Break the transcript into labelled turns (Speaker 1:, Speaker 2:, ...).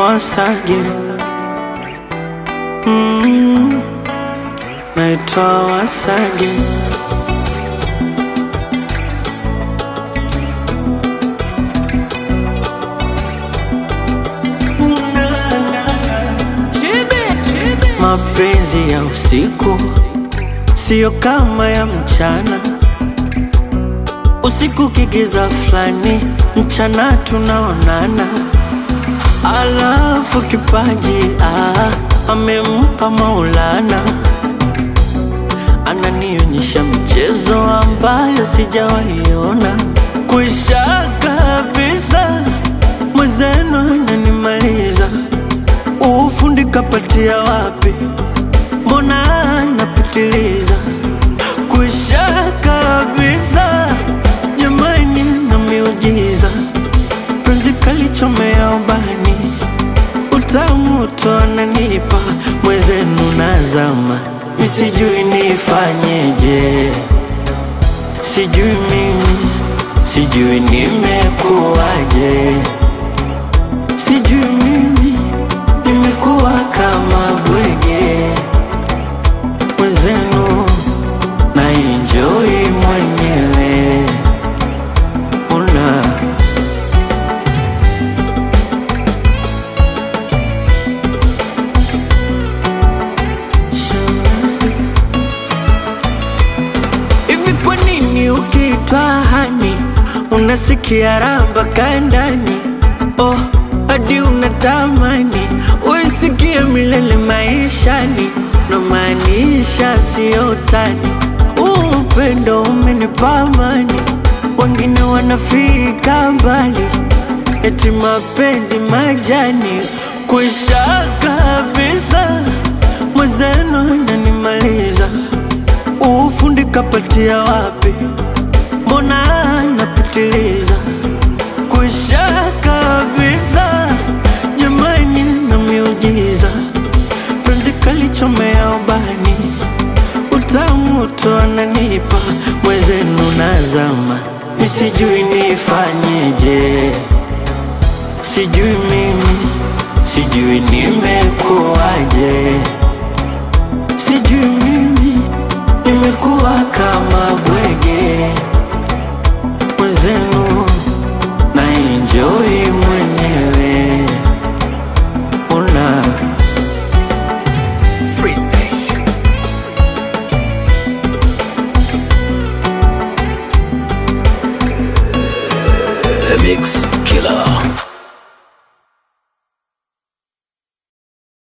Speaker 1: once again. Mm, naitwa once again. Mapenzi ya usiku siyo kama ya mchana. Usiku kigiza fulani, mchana tunaonana. Alafu kipaji ah, amempa Maulana, ananionyesha michezo ambayo sijawaiona. Kwisha kabisa, mwenzenu ananimaliza. Ufundi kapatia wapi? Mbona anapitiliza? Kwisha kabisa, jamani, na miujiza penzi kalichomea ubani, utamu tu ananipa mwezenu nazama, misijui nifanyeje, sijui mimi, sijui nimekuwaje, sijui mimi nimekuwa kama bwege mwezenu na enjoy mwenyewe una Hivi kwa nini ukiitwa hani unasikia ramba kandani? Oh, hadi unatamani uisikie milele maishani, na maanisha sio tani. Huu Upendo umenipa amani, wengine wanafika mbali, eti mapenzi majani kwisha kabisa, mwenzenu ananimaliza Ufundi kapatia wapi? Mbona anapitiliza? Kwisha kabisa, jamani, na miujiza penzi kalichomea ubani, utamu tu ananipa mwezenu nazama, misijui nifanyeje, sijui mimi, sijui nimekuwaje, sijui mimi nimekuwa kama bwege mwenzenu na enjoy mwenyewe una
Speaker 2: The Mix.